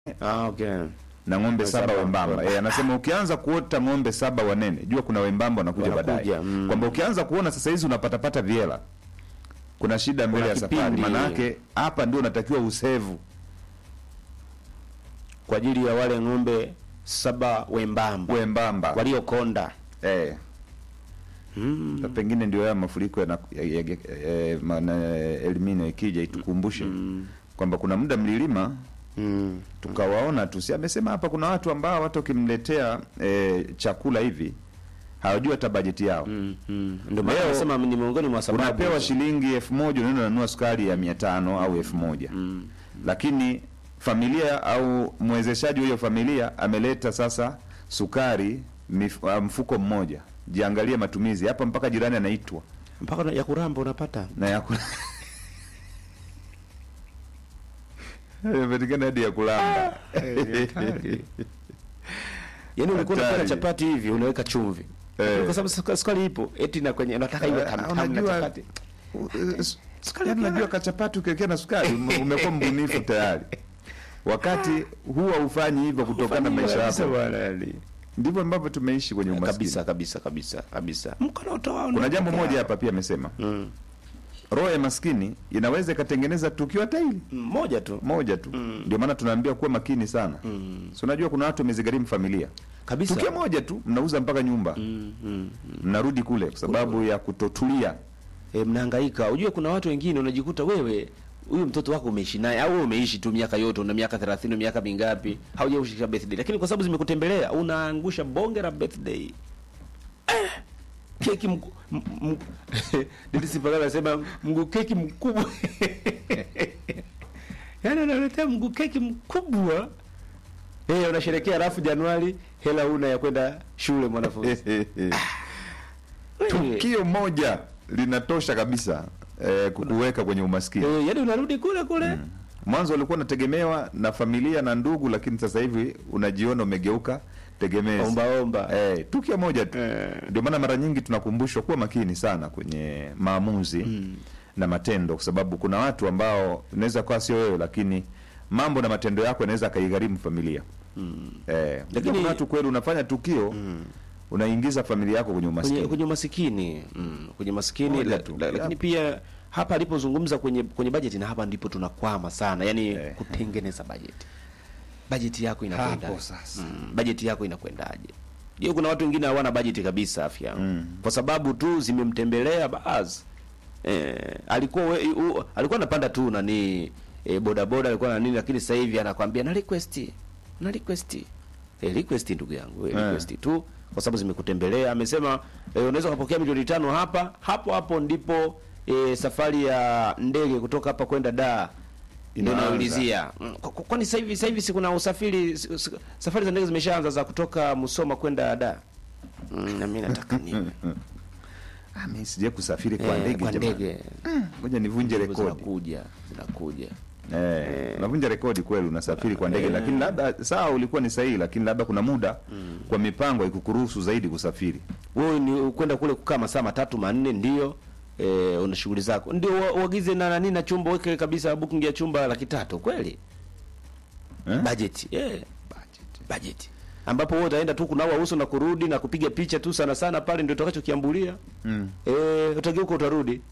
Ah, okay. na ng'ombe saba Saba. wembamba. Eh, anasema ukianza kuota ng'ombe saba wanene, jua kuna wembamba wanakuja Wanakuja, baadaye. mm. Kwamba ukianza kuona sasa hizi unapatapata viela, kuna shida mbele Kuna ya safari. kipindi. Maana yake hapa ndio unatakiwa usevu. Kwa ajili ya wale ng'ombe saba wembamba Wembamba. waliokonda. Eh. Mm. Na pengine ndio haya mafuriko yana ya, ya, ya, maana elimino ikija itukumbushe kwamba kuna muda mlilima Mm. tukawaona tu, si amesema hapa kuna watu ambao hata ukimletea e, chakula hivi hawajui hata bajeti yao. Mm. Mm. Ndio maana Leo, nasema ni miongoni mwa sababu. Unapewa hizo. shilingi elfu moja unaenda unanunua sukari ya mia tano au elfu moja Mm. lakini familia au mwezeshaji wa hiyo familia ameleta sasa sukari mif, ah, mfuko mmoja. Jiangalie matumizi hapa, mpaka jirani anaitwa Mpaka na- ya kuramba unapata. na ya kula imepatikana hadi ya kulamba. Yaani ulikuwa unapata Hatari. chapati hivi unaweka chumvi. Eh. Kwa sababu suka- sukari ipo, eti na kwenye unataka iwe Eh, tam tam na unajua- chapati. Sukari unajua kachapati ukiwekea na sukari ume- umekuwa mbunifu tayari, wakati huwa ufanyi hivyo kutokana na maisha Kabisa yako. bwana, yani. Ndivyo ambavyo tumeishi kwenye umaskini. Kabisa kabisa kabisa kabisa. Mkono utoa Kuna jambo moja hapa pia amesema, Mm. roho ya maskini inaweza ikatengeneza tukio hata hili Mmoja tu. moja tu. Ndio maana tunaambia kuwa makini sana. Mm. Si unajua kuna watu wamezigharimu familia, Kabisa. tukio moja tu mnauza mpaka nyumba, Mm, mm. mnarudi kule kwa sababu ya kutotulia. E, mnahangaika. Ujue kuna watu wengine unajikuta wewe huyu mtoto wako umeishi naye au wewe umeishi tu miaka yote, una miaka 30, miaka mingapi, haujaushisha birthday, lakini kwa sababu zimekutembelea unaangusha bonge la birthday eh, keki mku, m- m- Didi Sipagala anasema mguu keki mkubwa yaani unaletea mguu keki mkubwa eh, unasherekea alafu Januari hela una ya kwenda shule mwanafunzi Wewe. tukio moja linatosha kabisa eh, kukuweka kwenye umaskini. Eh, yaani unarudi kule kule Mwanzo ulikuwa unategemewa na familia na ndugu, lakini sasa hivi unajiona umegeuka tegemezi. omba omba Eh, tukio moja tu. Eh. Ndio maana mara nyingi tunakumbushwa kuwa makini sana kwenye maamuzi na matendo, kwa sababu kuna watu ambao inaweza kuwa sio wewe, lakini mambo na matendo yako yanaweza akaigharimu familia. Eh, Lakini- lakini kuna watu kweli unafanya tukio unaingiza familia yako kwenye umaskini. kwenye, kwenye masikini mm, kwenye masikini Moja la, tu. la, lakini Yep. pia hapa alipozungumza kwenye kwenye bajeti na hapa ndipo tunakwama sana yani Eh. kutengeneza bajeti bajeti yako inakwenda Hapo sasa. mm, bajeti yako inakwendaje hiyo kuna watu wengine hawana bajeti kabisa afya Mm. kwa sababu tu zimemtembelea baadhi eh, alikuwa we, u, alikuwa anapanda tu nani eh, bodaboda alikuwa na nini lakini sasa hivi anakwambia na request na request eh, request ndugu yangu eh, Eh. request tu kwa sababu zimekutembelea amesema eh, unaweza kupokea milioni tano hapa hapo hapo ndipo eh, safari ya ndege kutoka hapa kwenda Dar ndio Inaanza. naulizia Mm, kwa- kwa- kwani sasa hivi sasa hivi si kuna usafiri si- si- safari za ndege zimeshaanza za kutoka Musoma kwenda Dar mm, na mimi nataka nini Ah, mimi sije kusafiri kwa Eh, ndege kwa jamani. ndege Ngoja nivunje Ndivyo rekodi. zinakuja zinakuja Eh, unavunja rekodi kweli, unasafiri kwa ndege, lakini labda sawa, ulikuwa ni sahihi, lakini labda kuna muda kwa mipango ikukuruhusu zaidi kusafiri. wewe ni kwenda kule kukaa masaa matatu manne ndio eh, una shughuli zako ndio ua- uagize na nani na chumba weke kabisa booking ya chumba laki tatu kweli Eh? budget eh budget ambapo wewe utaenda tu kunawa uso na kurudi na kupiga picha tu sana sana pale ndio utakachokiambulia Mm. eh utageuka utarudi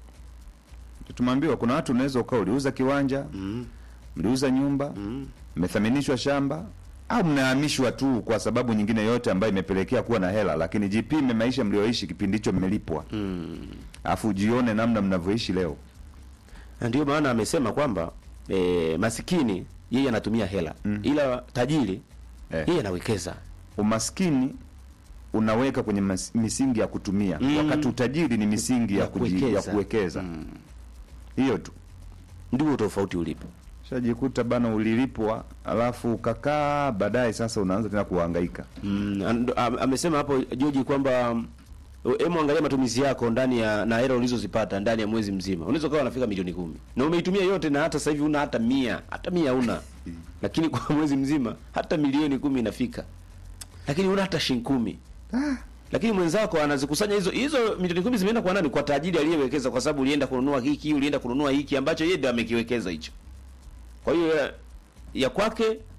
Tumeambiwa kuna watu unaweza ukawa uliuza kiwanja, mm. mliuza nyumba, Mm. mmethaminishwa shamba au mnahamishwa tu kwa sababu nyingine yote ambayo imepelekea kuwa na hela, lakini jipime maisha mlioishi kipindi hicho mmelipwa, Mm. afu ujione namna mnavyoishi leo. Na ndio maana amesema kwamba eh, masikini yeye anatumia hela Mm. ila tajiri Eh. yeye anawekeza Umaskini unaweka kwenye mas, misingi ya kutumia Mm. wakati utajiri ni misingi ya, Ya kuji, ya kuwekeza. kuwekeza Mm. hiyo tu. ndio tofauti ulipo Shajikuta bana, ulilipwa alafu ukakaa, baadaye sasa unaanza tena kuhangaika. Mm, ando- am- amesema hapo Joji kwamba mm, hebu angalia matumizi yako ndani ya na hela ulizozipata ndani ya mwezi mzima. Unaweza ukawa unafika milioni kumi na umeitumia yote, na hata sasa hivi una hata mia hata mia una, lakini kwa mwezi mzima hata milioni kumi inafika, lakini una hata shilingi kumi lakini mwenzako anazikusanya hizo hizo milioni kumi zimeenda kwa nani? Kwa tajiri aliyewekeza, kwa sababu ulienda kununua hiki, ulienda kununua hiki ambacho yeye ndiye amekiwekeza hicho. Kwa hiyo ya- ya kwake